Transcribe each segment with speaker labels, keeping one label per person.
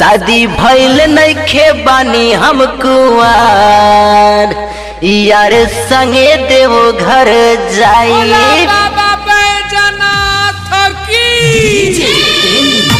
Speaker 1: शादी भइल नइखे बानी हम कुआर यार संगे देवो घर
Speaker 2: बोला
Speaker 1: जाई
Speaker 2: बाबा बैजनाथ की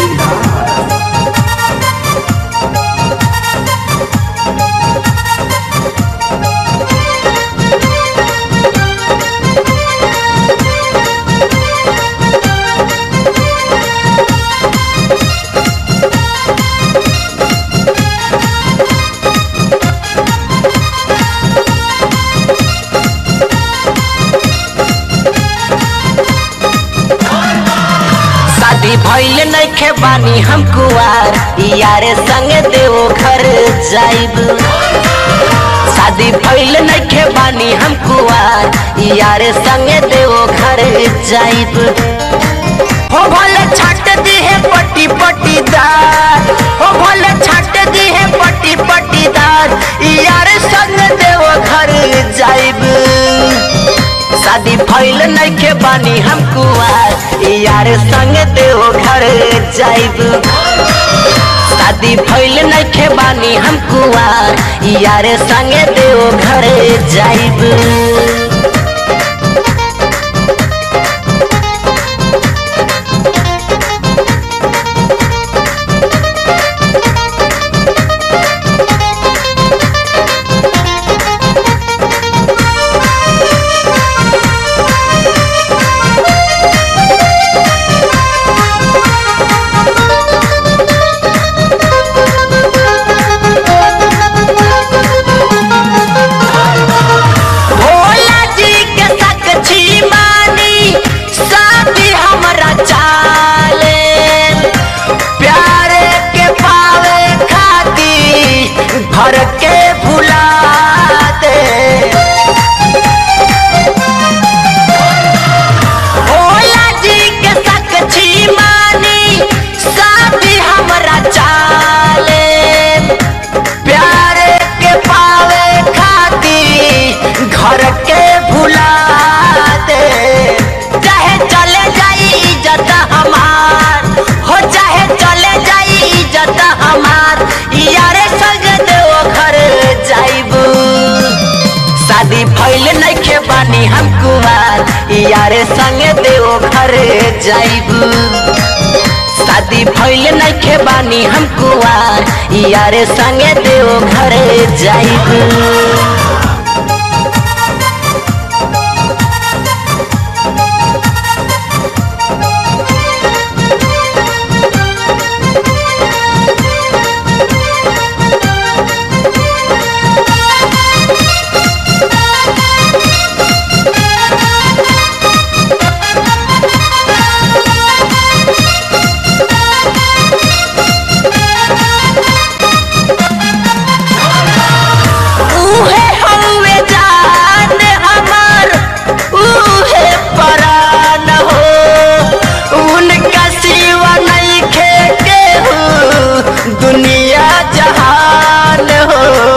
Speaker 1: शादी भइल नइखे बानी हम कुआर यार संगे देवो घर जाइब शादी भइल नइखे बानी हम कुआर यार संगे देवो घर जाइब हो भले छाट दी है पट्टी पट्टीदार हो भले छाट दी है पट्टी पट्टीदार यार संग देवो घर जाइब शादी भइल नइखे बानी हम कुआर यार संग देवो घर जाइब शादी भइल नइखे बानी हम कुआर यार संग देवो घर जाइब भोला जी के साक्षी मानी शादी हमरा चाले प्यारे के पावे खाती घर के भुला दे भोला जी के साक्षी मानी शादी हमरा चाले प्यारे के पावे खाती घर के भुला दे चाहे चले जाई इज्जत हमार हो चाहे चले जाई इज्जत हमार यारे संग देव घर जाइबू शादी भइल नइखे बानी हम कुमार यारे संगे देव घर जाइबू शादी भइल नइखे बानी हम कुआर यारे संगे देव घर जाइब उहे हवे जान हमर उहे परान हो उनका सिवा नइखे केहू दुनिया जहान हो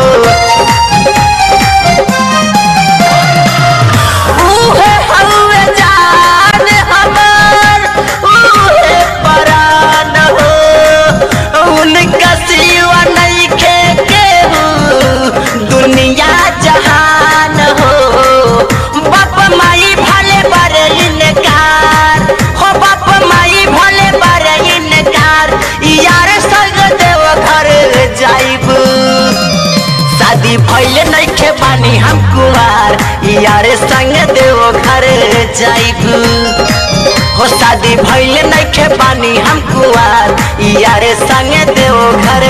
Speaker 1: उहे हवे जान हमर उहे परान हो उनका सिवा नइखे केहू दुनिया जहान हो बाप माई भले बड़े इनकार हो बाप माई भले बड़े इनकार यार संग देव घर जाइब शादी भइल नइखे बानी हम कुमार यार संग देव घर जाइब हो शादी भइल नइखे बानी हम कुआर यार संग देव घर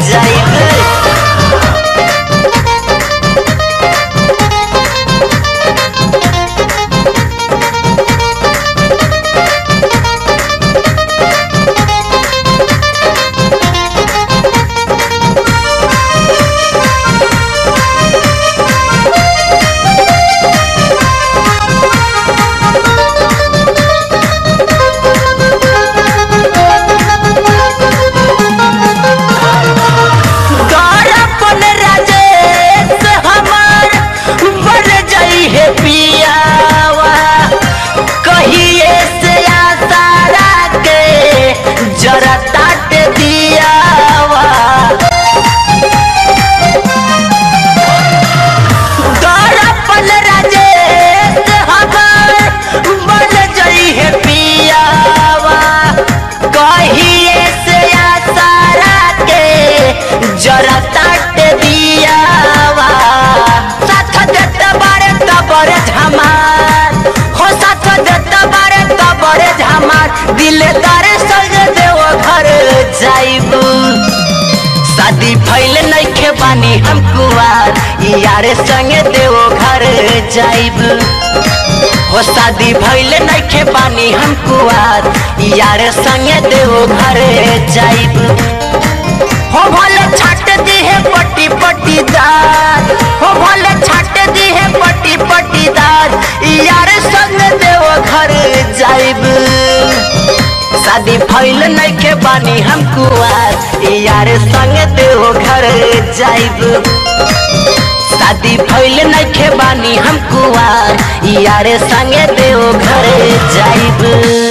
Speaker 1: जाइब ताटे दियावा दरपन राजेश हमार बन जई है पियावा कहिए से आसारा के जरा ताटे दियावा साथ देते बारे तबरे झमार हो साथ देते बारे तबरे झमार दिलदार संग देव घर जाइबू शादी भइल नइखे बानी हम कुआर यार संगे देव घर जाइब हो शादी भइल नइखे बानी हम कुआर यार संगे देव घर जाइब हो भले छाट दी है पट्टी पट्टीदार हो भले छाट दी है पट्टी पट्टीदार यार संग देव घर जाइब शादी भइल नइखे बानी हम कुआर यार संग देव घर जाइब शादी भइल नइखे बानी हम कुआर यार संग देव घर जाइब